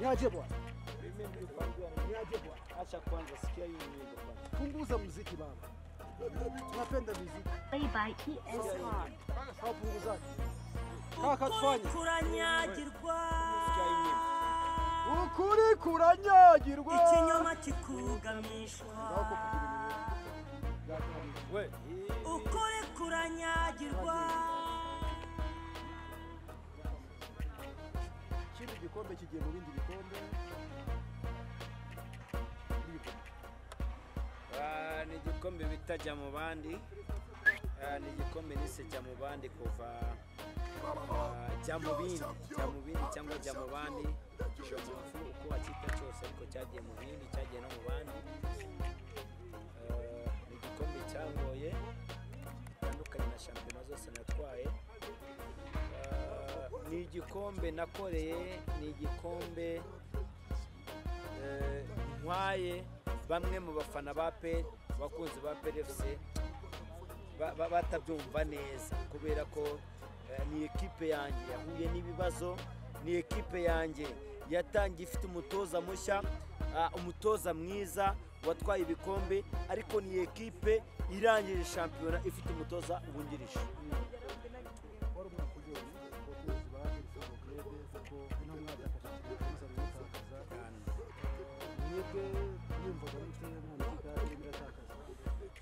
niaje bwana, niaje bwana, Acha kwanza, sikia hii nyimbo kwanza. punguza muziki baba, tunapenda muziki Play by ESR. au punguzaje? Kaka tufanye turanyagirwa Sikia hii nyimbo. ukuri kuranyagirwa. ikinyoma kikugamishwa We, ukuri kuranyagirwa Kino gikombe kigiye mu bindi bikombe. ah, ni igikombe bita jya mu bandi. Ah, ni igikombe nise jya mu bandi kuva ah, jya mu bindi, jya mu bindi cyangwa jya mu bandi. Shomofu uko wakita cyose ariko cyagiye mu bindi, cyagiye no mu bandi. Ah, ni igikombe cyangoye bitandukanye na shampiyona zose natwaye. Ah, ni igikombe nakoreye, ni igikombe eh, ntwaye bamwe mu bafana ba peri abakunzi ba peri efuse ba- ba- batabyumva neza kubera ko eh, ni ekipe yanjye yahuye n'ibibazo ni ekipe yanjye yatangiye ifite umutoza mushya ah, umutoza mwiza watwaye ibikombe ariko ni ekipe irangije shampiyona ifite umutoza wungirije Wari umwaka uryoshye, abakunzi ba Exxon Grade kuko ino mwaka yakomeje kuza mwitakaza. Mwebwe mwumvaga mute none ikipe yacu iratakaza?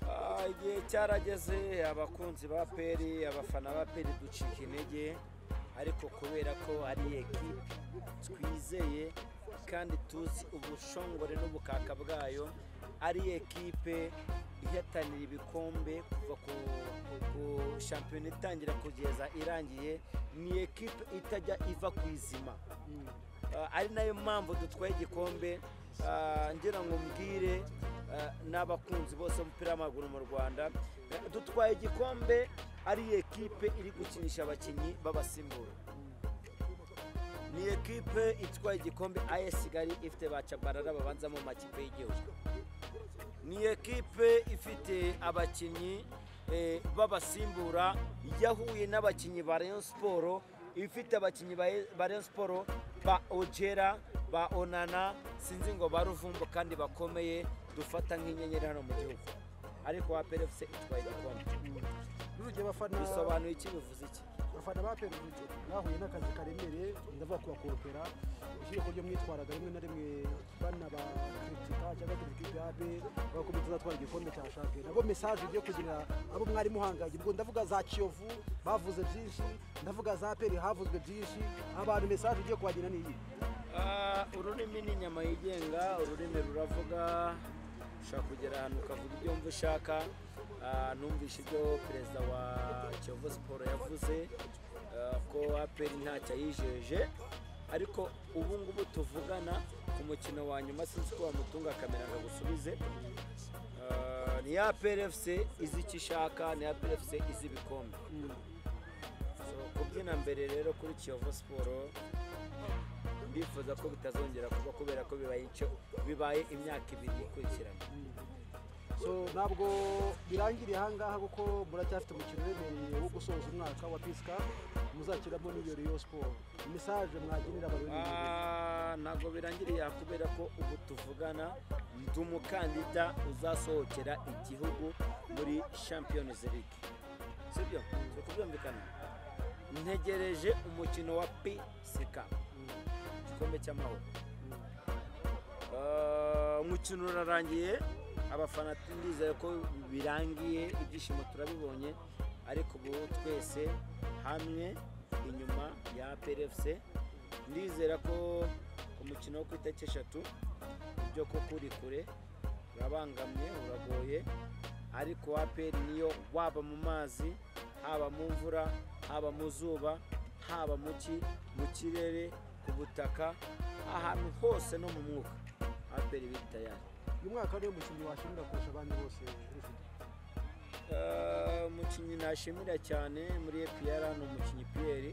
Ah, igihe cyarageze abakunzi ba peri abafana ba peri ducika intege ariko kubera ko ari ekipe twizeye kandi tuzi ubushongore n'ubukaka bwayo ari ekipe ihatanira ibikombe kuva ku, ku shampiyona itangira kugeza irangiye ni ekipe itajya iva ku izima Ah, ari nayo mpamvu dutwaye igikombe Ah, ngira ngo mbwire ah, n'abakunzi bose b'umupira w'amaguru mu rwanda eh, dutwaye igikombe ari ekipe iri gukinisha abakinnyi b'abasimbura ni ekipe itwaye igikombe AS Kigali ifite ba Tchabalala babanzamo mu makipe y'igihugu ni ekipe ifite abakinnyi eh, b'abasimbura yahuye n'abakinnyi ba Rayon Sport ifite abakinnyi ba- ba Rayon Sport ba Ojera ba Onana sinzi ngo ba Ruvumbo kandi bakomeye dufata nk'inyenyeri hano mu gihugu ariko wa PFC itwaye igikombe Nujye abafana bisobanuye iki bivuze iki abafana ba peri bahuye n'akazi karemereye ndavuga kubakoropera ushyire kuryo mwitwaraga rimwe na rimwe banabakritika cyangwa kritika yabe bagakomeza zatwara igikombe cya shampiyona nabo mesaje igiye kugira abo mwari muhanganye ubwo ndavuga za kiyovu bavuze byinshi ndavuga za peri havuzwe byinshi abantu mesaje igiye kubagira ni iyi Ah, ururimi ni inyama yigenga ururimi ruravuga ushobora kugera ahantu ukavuga ibyo wumva ushaka Ah, numvise ibyo perezida wa kiyovu siporo yavuze ah, ko aperi ntacyo ayijeje ariko ubu ngubu tuvugana ku mukino wa nyuma sinzi ko wamutunga kamera ngo agusubize Ah, ni ya PRFC izi icyo ishaka ni ya PRFC izi ibikombe So, kubyina mbere rero kuri kiyovu siporo ndifuza ko bitazongera kuba kubera ko bibaye icyo bibaye imyaka ibiri ikurikiranye so ntabwo birangiriye ahangaha kuko muracyafite umukino uremereye wo gusoza umwaka wa pisika muzakiramo n'iyo riyo siporo mesaje mwagirira abantu Ah, ntabwo birangiriye aha kubera ko ubu tuvugana ndi umukandida uzasohokera igihugu muri champions league sibyo turi kubyumvikana ntegereje umukino wa pck igikombe cy'amahoro Ah, umukino urarangiye abafana ndizeye ko birangiye ibyishimo turabibonye ariko ubu twese hamwe inyuma ya PRFC ndizera ko umukino wo ku itariki eshatu ibyo koko uri kure urabangamye uragoye ariko wa peri niyo waba mu mazi haba mu mvura haba mu zuba haba mu ki mu kirere ku butaka ahantu hose no mu mwuka aperi biri tayari uyu mwaka niyo mukinnyi washimira kurusha abandi bose ufite Eh, umukinnyi nashimira cyane muri epr ni umukinnyi piyeri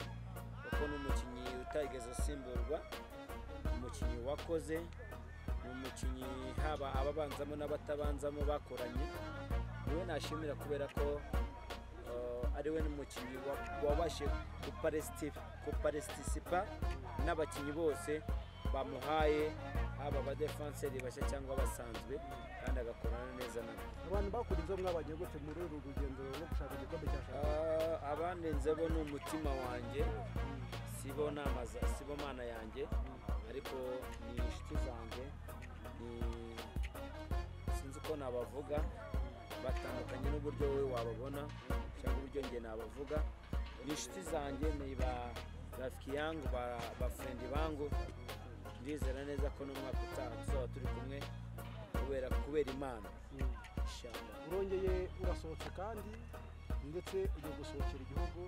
kuko ni umukinnyi utarigeze usimburwa umukinnyi wakoze ni umukinnyi haba ababanzamo n'abatabanzamo bakoranye niwe nashimira kubera ko eh, ari we n'umukinnyi wa- wabashije kuparesiti- kuparesitisipa n'abakinnyi bose bamuhaye haba abadefenseri bashya cyangwa abasanzwe kandi agakorana neza nabo abantu bakora inzo mwabanye gute muri uru rugendo rwo gushaka igikombe cya shampiyona Ah, abandenzeho ni umutima wanjye sibo nama za sibo mana yanjye ariko ni inshuti zanjye ni sinzi uko nabavuga batandukanye n'uburyo wowe wababona cyangwa uburyo njye nabavuga ni inshuti zanjye ni ba rafiki yangu ba, ba furendi bangu ndizera neza ko n'umwaka utaha tuzaba turi kumwe kubera kubera imana Inshallah. urongeye urasohotse kandi ndetse ugiye gusohokera igihugu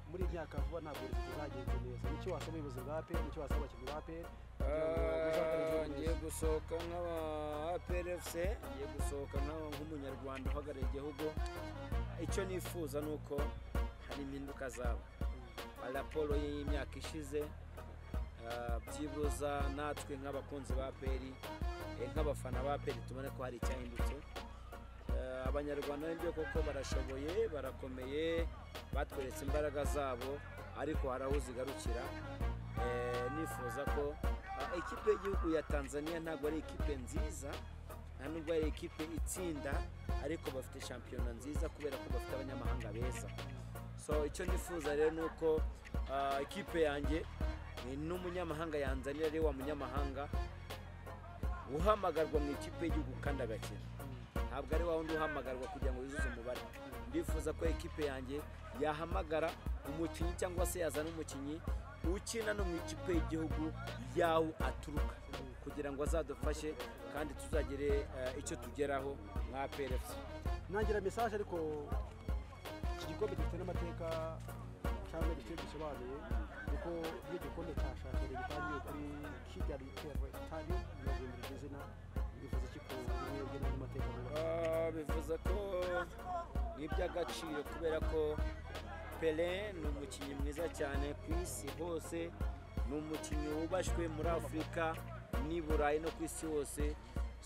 muri iyi myaka vuba ntabwo bizagenze neza nicyo wasaba ubuyobozi bwa aperi nicyo wasaba abakinnyi ba aperi kugira ngo muzakore igihugu ngiye neza. gusohoka nk'aba APRFC ngiye gusohoka nk'aba nk'umunyarwanda uhagarariye igihugu icyo nifuza ni uko hari impinduka zaba hari raporo y'imyaka ishize ah, byibuza natwe nk'abakunzi ba APR eh, nk'abafana ba APR tubone ko hari icyahindutse Eh, abanyarwanda nibyo koko barashoboye barakomeye batweretse imbaraga zabo ariko hari aho zigarukira Eh, nifuza ko ah, ikipe y'igihugu ya tanzania ntabwo ari ikipe nziza nta nubwo ari ikipe itsinda ariko bafite shampiyona nziza kubera ko bafite abanyamahanga beza so icyo nifuza rero ni uko ah, ikipe yanjye eh, n'umunyamahanga yanzanira ari wa munyamahanga uhamagarwa mu ikipe y'igihugu kandi agakina ntabwo ari wa wundi uhamagarwa kugira ngo yuzuze umubare ndifuza ko ikipe yanjye yahamagara umukinnyi cyangwa se yazana umukinnyi ukina no mu ikipe y'igihugu yawo aturuka kugira ngo azadufashe kandi tuzagire eh, icyo tugeraho nka PRFC ntangira mesaje ariko iki gikombe gifite n'amateka cyangwa igice gisobanuye kuko iyo igikombe cya shampiyona gitangiye kuri kigali terwe tari ntibazindira iryo zina bivuze iki ku mwebwe n'andi mateka mwubaha? Ah, bivuze ko ni iby'agaciro kubera ko pele ni umukinnyi mwiza cyane ku isi hose ni umukinnyi wubashywe muri afurika n'i burayi no ku isi hose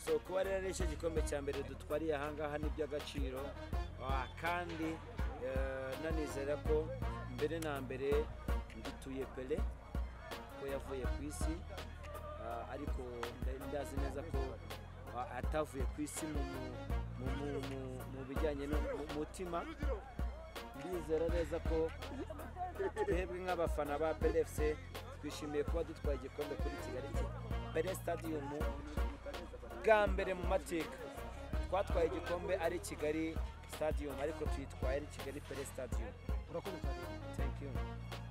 so kuba rero ari cyo gikombe cya mbere dutwariye ahangaha ni iby'agaciro Ah, kandi eh, nanizera ko mbere na mbere ngituye pele ko yavuye ku isi Ah, ariko nda- ndazi neza ko ah, atavuye ku isi mu, mu- mu, mu, mu, mu bijyanye n'umutima ndizera neza ko twebwe nk'abafana ba PLFC twishimiye kuba dutwaye igikombe kuri kigali pele stadium bwa mbere mu mateka twatwaye igikombe ari kigali stadium ariko tuyitwaye ari kigali pele stadium urakoze cyane thank you